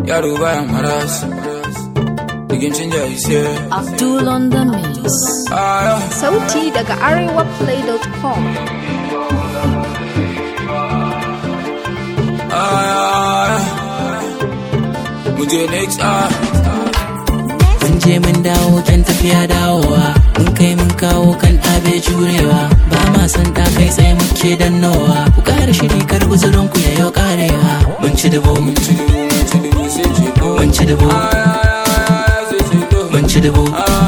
yaro baya maras Digin canja ise Abdul on the mix. Aya Sauti daga arewaplay.com. aya Muje next ah Mun je mun dawo kan tafiya dawowa mun kai mun kawo kan ɗabe jurewa ba ma san ta kai tsaye muke dannowa ku ƙara shiri kar guzurin ku yayo ƙarewa mun ci dubu mun ci mun ci dubu mun ci dubu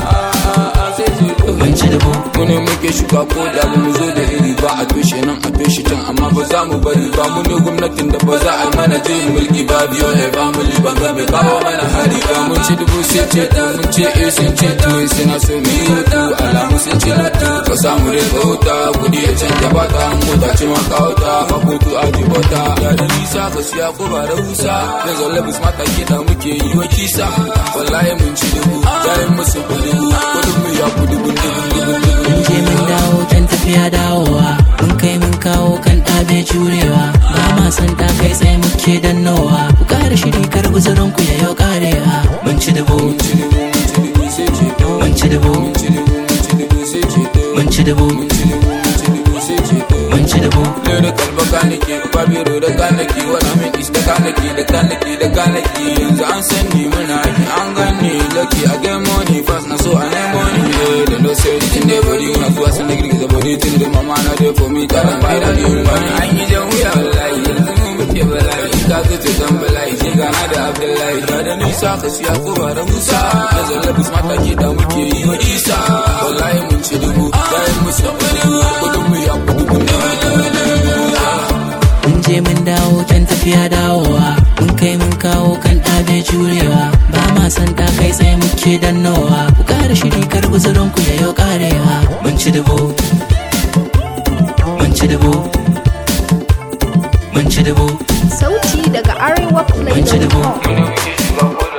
mun ci dubu mu ne muke shuka ko da ba mu zo da iri ba a toshe nan a toshe can amma ba za mu bari ba mu ne gwamnatin da ba za a yi mana juyin mulki ba biyo ne ba mu liban ga bai kawo mana hari ba mun ci dubu sai ce to mun ce eh sun ce to suna so mu yi hutu alamu sun ce lutu ka samu rinka huta kudi ya canja ba ta mota ce ma ka huta ka kutu a jibota ya da nisa ka siya ko ba da husa ya zalle bis mata ke da muke yi wa kisa wallahi mun ci dubu yayin musu kudu kudin mu ya kudu gundu gundu gundu mun je mun dawo kan tafiya dawowa mun kai mun kawo kan ɗabe jurewa ba ma san ta kai tsaye muke dannowa ku ƙara shiri kar guzurin ku yayo ƙarewa mun ci dubu mun ci dubu mun ci dubu mun ci dubu Lere kalba kanaki, babiro da kanaki, wani min is da kanaki, da kanaki, da kanaki. Yanzu an san ni muna aiki, an gani lucky I get money fast na so I need money. Yeah, they know say this in the body, na zuwa sun da girgiza body tun da mama na dey for me, karan bai da ni money. An yi jan wuya wallahi, yanzu mu muke bala'i, ka zuce zan bala'i, sai gana da Abdullahi. Da da nisa ka siya ko ba da Musa, da zallabis mata ke da muke yi wa Isa. Wallahi mun ci dubu, yayin musu kudu, kudin mu ya kudu kudu. mun je mun dawo kan tafiya dawowa mun kai mun kawo kan ɗabe jurewa ba ma san ta kai tsaye muke dannowa ku ƙara shiri kar guzurin ku yayo ƙarewa mun ci dubu mun ci dubu mun ci dubu Sauti daga mun ci dubu arewaplay.com. Mu ne muke shuka ko